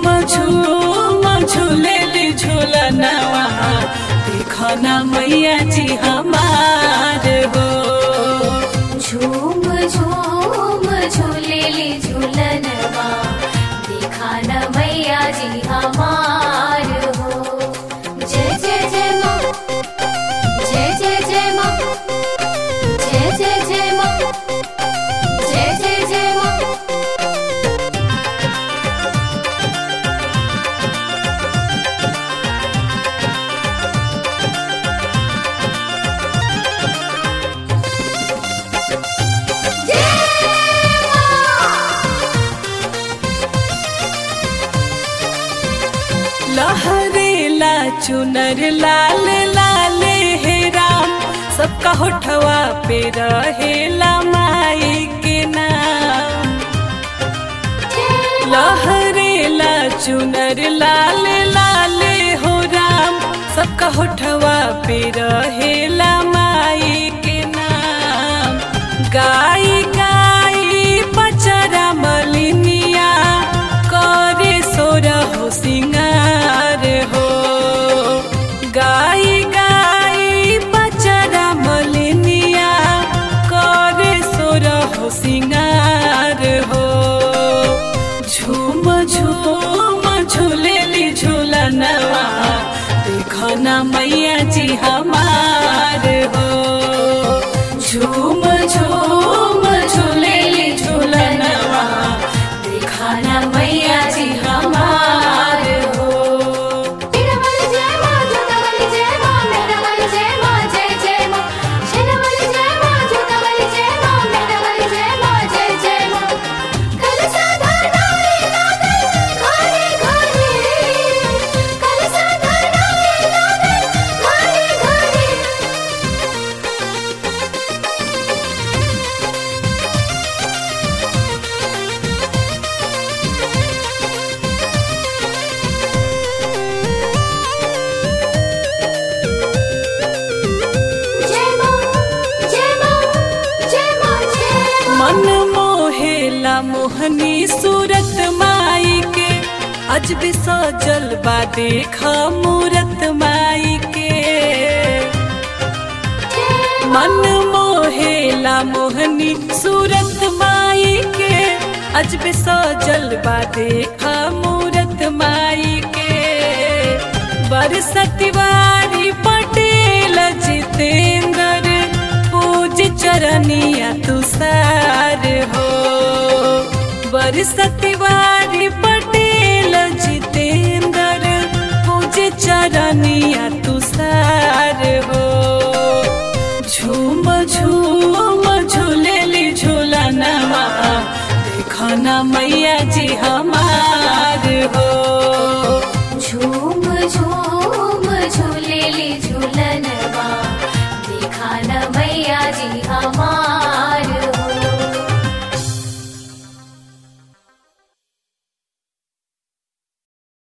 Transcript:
झूम झूम झूलेली झूलनवा देखो ना मैया जी हमार हो झूम झूम झूलेली झूलनवा देखा न मैया जी हमार हो जय जय जय माँ जय जय जय माँ जय जय जय माँ जय जय जय माँ लहरेला चुनर लाल लाल हे राम सबका होठवा पे रहेला माई के नाम लहरेला चुनर लाल लाल हो राम सबका होठवा पे रहेला माई के नाम गाय गाय पचरा मलिनिया करे सोर हो सिंगार हो गाय गाय पचरा मलिनिया करे सोर हो सिंगार हो झूम झूम झूलेली झूलनवा देखो ना मैया जी हमार हो झूम झूम झूलेली झूलनवा देखो ना मैया जी हमार हो शेरावाली जय माँ जोतावाली जय माँ मेरावाली जय माँ जय जय माँ शेरावाली जय माँ जोतावाली जय माँ मेरावाली जय माँ जय जय माँ कलसा धरनारे लागल घरे घरे कलसा धरनारे लागल घरे घरे जय माँ जय माँ जय माँ जय माँ मन मोहेला मोहनी सूरत माई के अजब सजल बा देखा मूरत माई के मन मोहेला मोहनी सूरत माई के अजब सजल बा देखा मूरत माई के बरसतिवारी पटेल जितेंद्र पूज चरनिया तुषार हो बरसतिवारी पटेल जितेंद्र पूज चरनिया तुषार हो झूम झूम झूलेली झूलनवा देखो ना मैया जी हम